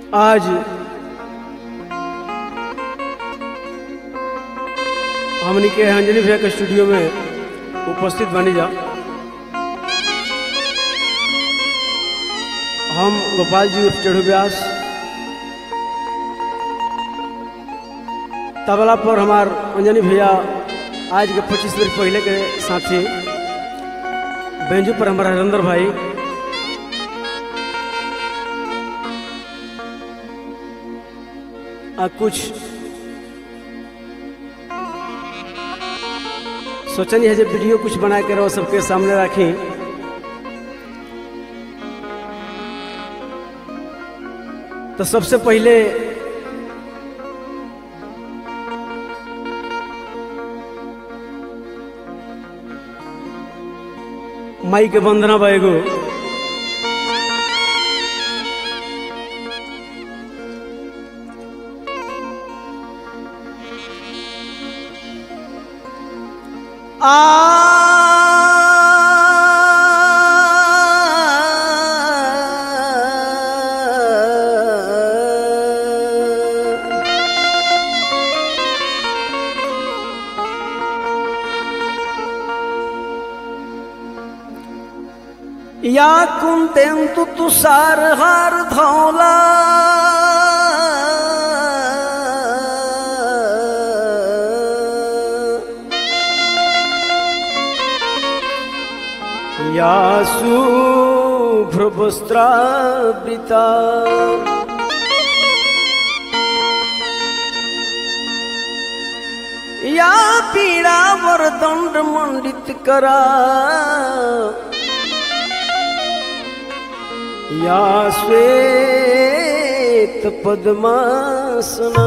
आज हमनी के अंजलि भैया के स्टूडियो में उपस्थित बनी जा हम गोपाल जी चढ़ू व्यास तबला पर हमार अंजनी भैया आज के पच्चीस मिनट पहले के साथी बेंजू पर हमारा हरिंदर भाई आ कुछ सोचनी है जब वीडियो कुछ बना के रहो सबके सामने रखी तो सबसे पहले माई के वंदना बा एगो आ या कुंतेंतु तुषार हार धौला या शुभ्रवस्त्रावृता या पीड़ावर दंड मंडित करा या श्वेत पद्मासना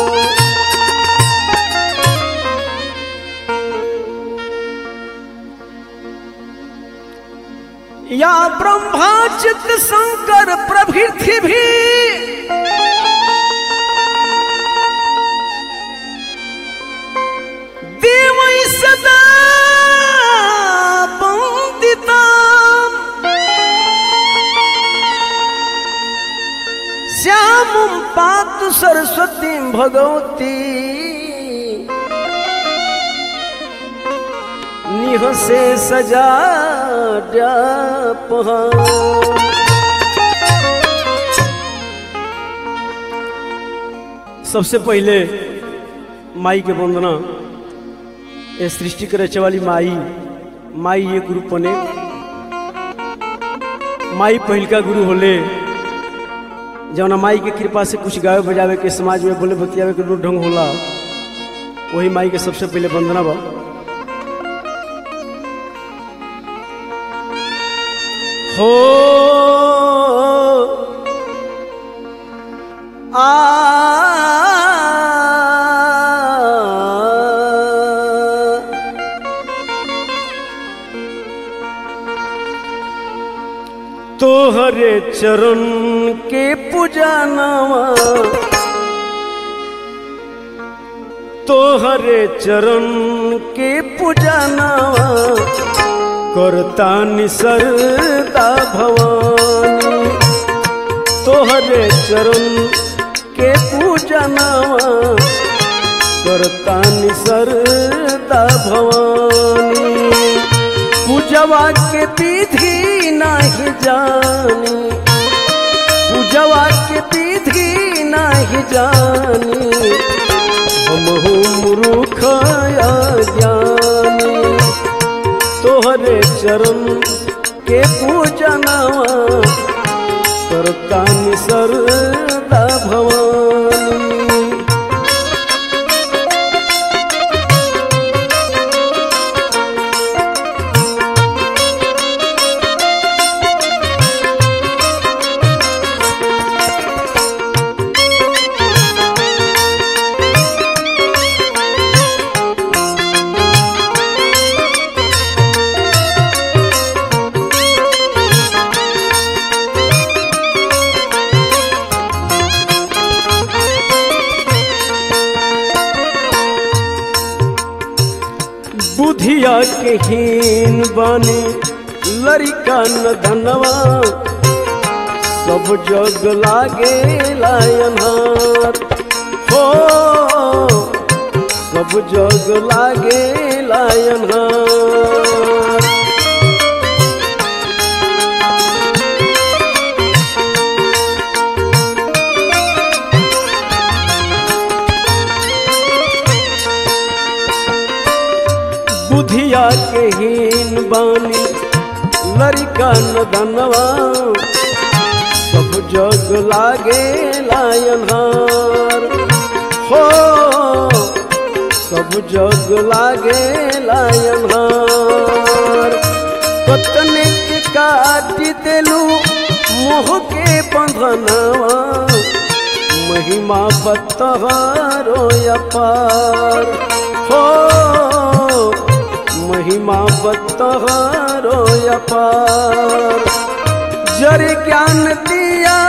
या ब्रह्मा चित्त शंकर प्रभृति भी देव सदा वंदिता श्याम पातु सरस्वती भगवती निह से सजा पहा सबसे पहले माई के वंदना ये सृष्टि करे वाली माई माई ये गुरु पने माई पहिलका गुरु होले जौना माई के कृपा से कुछ गावे बजावे के समाज में बोले बतियावे के लूट ढंग होला वही माई के सबसे पहले वंदना बा हो आ तोहरे चरण के पुजानवा तोहरे चरण के पुजानवा करता निसरदा भवानी तोहरे चरण के पूजनवा करता निसरदा भवानी पूजवा के विधि नहीं जानी पूजवा के विधि नहीं जानी हम मूर्ख ज्ञानी तोहरे चरण के पूजनवा करता निसरदा भवानी बुधिया के हीन बने लड़का न धनवा सौ सब जग लागे लायनहार हो सब जग लागे लायनहार बुधिया के हीन बानी लड़का नदनवा सब जग लागे लायनहार हो सब जग लागे लायनहार कतने के काटी देलू मोह के बंधनवा महिमा बतहारो अपार हो महिमा बतहारो अपार जर ज्ञान दिया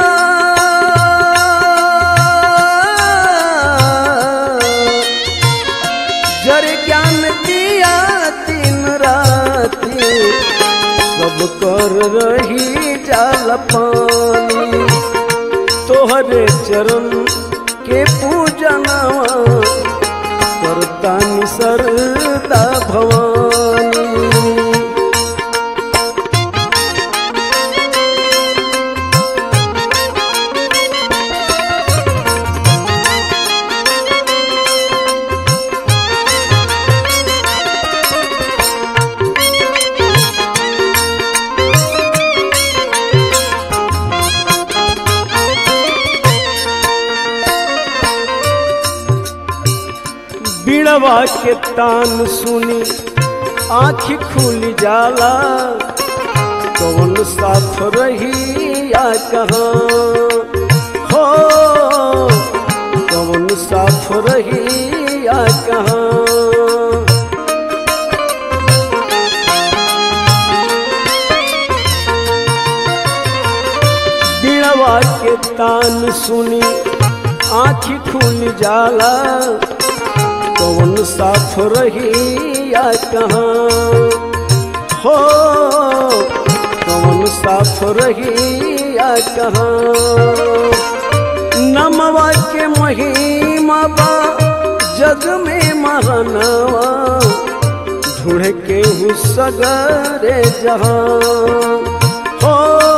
जर ज्ञान दिया दिन राती सब कर रही जाल पानी तोहरे चरण के पूजनवा करतानी सरदा भवानी बिड़वा के तान सुनी आँखी खुल जाला कौन साथ रही या कहाँ हो कौन साथ रही या कहाँ बिड़वा के तान सुनी आँखी खुल जाला कौन साथ रही या कहाँ हो कौन साथ रही या कहाँ नमवा के महिमा बा जग में महानवा ढूढ़ के हूँ सगरे जहाँ हो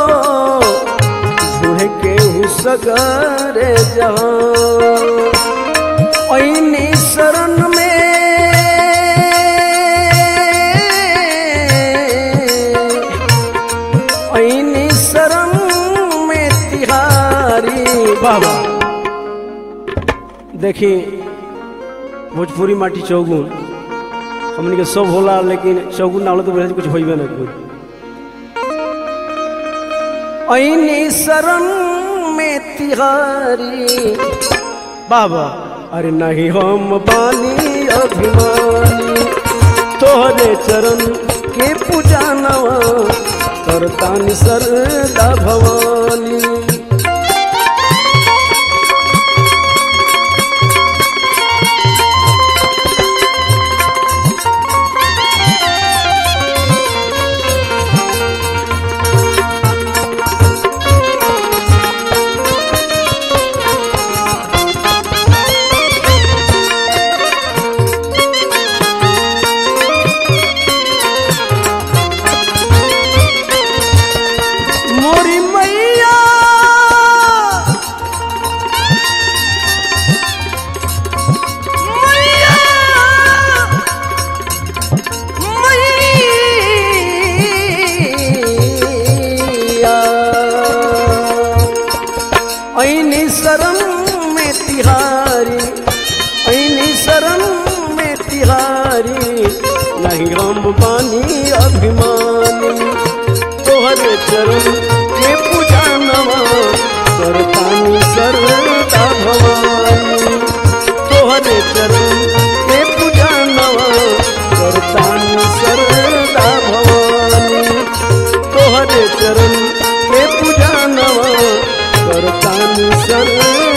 ढूढ़ के हूँ सगरे जहाँ ऐनी शरण में ऐनी शरण में तिहारी बाबा देखी भोजपुरी माटी चौगुन हमने के सब होला लेकिन चौगुन ना होला तो बोले कुछ होइबे ना कुछ ऐनी शरण में तिहारी बाबा अरे नहीं हम बानी अभिमानी तोहरे चरण के पूजानवा करतानी सरदा भवानी मोरी मैया मैया मैया ऐनी शरण में तिहारी ऐनी शरण में तिहारी नहीं हम बानी अभिमानी तोहरे चरण के पूजा नवा करतानी सर्वदा भवानी तोहरे चरण के पूजा नवा करतानी सर्वदा भवानी तोहरे चरण के पूजा नवा करतानी सर्वदा